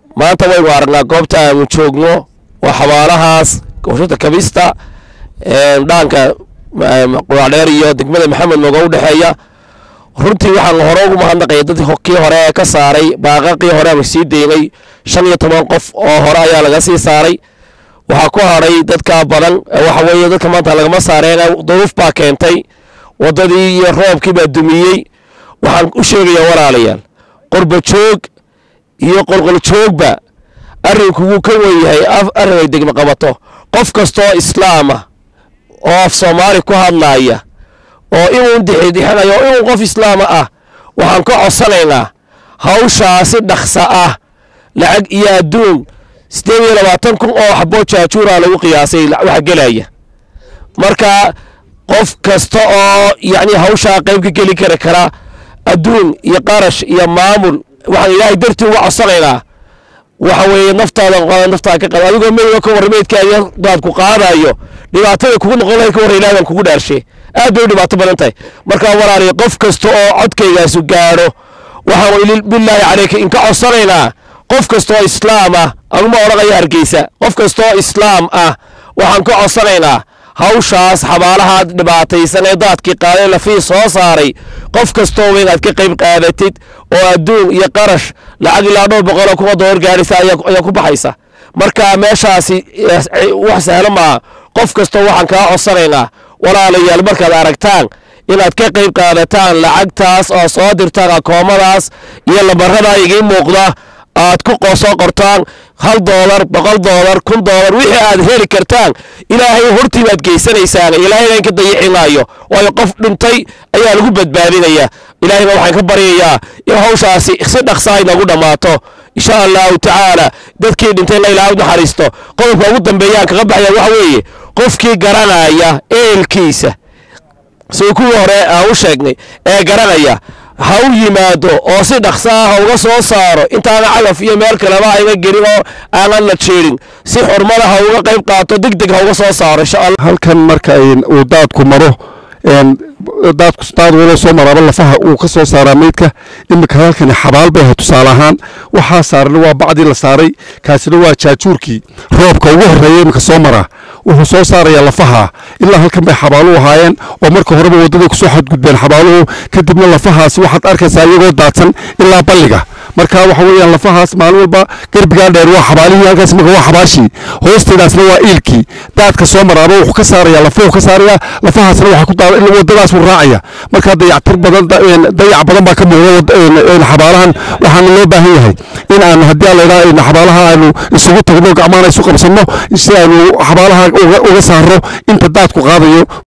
maanta waynu aragnaa goobta aanu joogno waa xabaalahaas gowshada kabista dhaanka quraacdheer iyo degmada maxamed nooga u dhexeeya runtii waxaan hore ugu mahadnaqaya dadkii kii hore ee ka saaray baaqaqii hore aanu sii daynay shan iyo toban qof oo hore ayaa laga sii saaray waxaa ku hadhay dadka badan waxa weeye dadka maanta lagama saareen duruuf baa keentay waddadii iyo roobkii baa dumiyey waxaan u sheegayaa walaalayaal qorba joog iyo qolqol joogba arrinku wuu ka wen yahay arrin ay degmo qabato qof kastoo islaama oo af soomaali ku hadlaaya oo inuu dixidixinayo oo inuu qof islaama ah waxaan ka codsanaynaa hawshaasi dhaqsa ah lacag iyo adduun siddeed iyo labaatan kun oo xaboo jaajuuraa lagu qiyaasay waxa gelaya marka qof kasta oo yacni hawshaa qayb ka geli kari kara adduun iyo qarash iyo maamul waxaan ilaahay dartii uga codsanaynaa waxa weeye naftaada qaada naftaada ka qaada adigoo meydga ka warra meydkaaga daad ku qaadayo dhibaatada kugu noqon lahay ka warra ilaahan kugu dhaarshe aad bay u dhibaato badan tahay marka walaaliya qof kasta oo codkaygaasu gaadho waxaanu bilaahi caleyka inka codsanaynaa qof kasta oo islaam ah anuma odhanaya hargeysa qof kasta oo islaam ah waxaan ka codsanaynaa hawshaas xabaalaha dhibaataysan ee daadkii qaaday lafii soo saaray qof kastoo wa inaad ka qayb qaadatid oo adduun iyo qarash lacag ilaa dhowr boqoloo kuma door gaadhaysa ayaa ku baxaysa marka meeshaasi wax sahlo maaha qof kastoo waxaan kaa codsanaynaa walaalayaal markaad aragtaan inaad ka qayb qaadataan lacagtaas oo soo dirtaan akoomadaas iyo lambarada igiin muuqda aad ku soo qortaan hal doolar boqol doolar kun doolar wixii aad heli kartaan ilaahay hortii baad geysanaysaan ilaahayna inka dayici maayo waayo qof dhintay ayaa lagu badbaadinaya ilaahayna waxaan ka baryayaa in hawshaasi si dhaqsa ay nagu dhammaato insha allahu tacaala dadkii dhintayna ilaahay u naxariisto qodobka ugu dambeeyaan kaga baxaya waxa weeye qofkii garanaya eelkiisa sida kuwii hore aan u sheegnay ee garanaya ha u yimaado oo si dhaqsa ah ha uga soo saaro intaana calaf iyo meel kaleba ayga gelin oo aanan la jeerin si xurmada ha uga qayb qaato deg deg ha uga soo saaro insha allah halkan marka uu daadku maro daadku daad walo soo maraaba lafaha uu ka soo saaraa meydka iminka halkani xabaal bay ahay tusaale ahaan waxaa saaran waa bacdii la saaray kaasina waa jaajuurkii roobka ugu horreeya iminka soo maraa wuxuu soo saarayaa lafaha ilaa halkan bay xabaaluhu ahaayeen oo marka horeba waddaday kusoo xadgudbeen xabaaluhu kadibna lafahaasi waxaad arkaysaa iyagoo daadsan ilaa balliga marka waxa weeyaan lafahaas maalin walba garbigaa dheer waa xabaalihii halkaas marka waa xabaashii hoosteedaasna waa iilkii daadka soo maraaba wuxuu ka saarayaa lafuhu ka saarayaa lafahaasna waxaa ku daa waddadaas wuu raacaya marka dayactir badan dayac badan baa ka muuqda xabaalahan waxaana loo baahan yahay in aan haddii aan laydhaha xabaalaha aanu isugu tagno gacmaana isu qabsanno si aanu xabaalaha uga saarno inta daadku qaadayo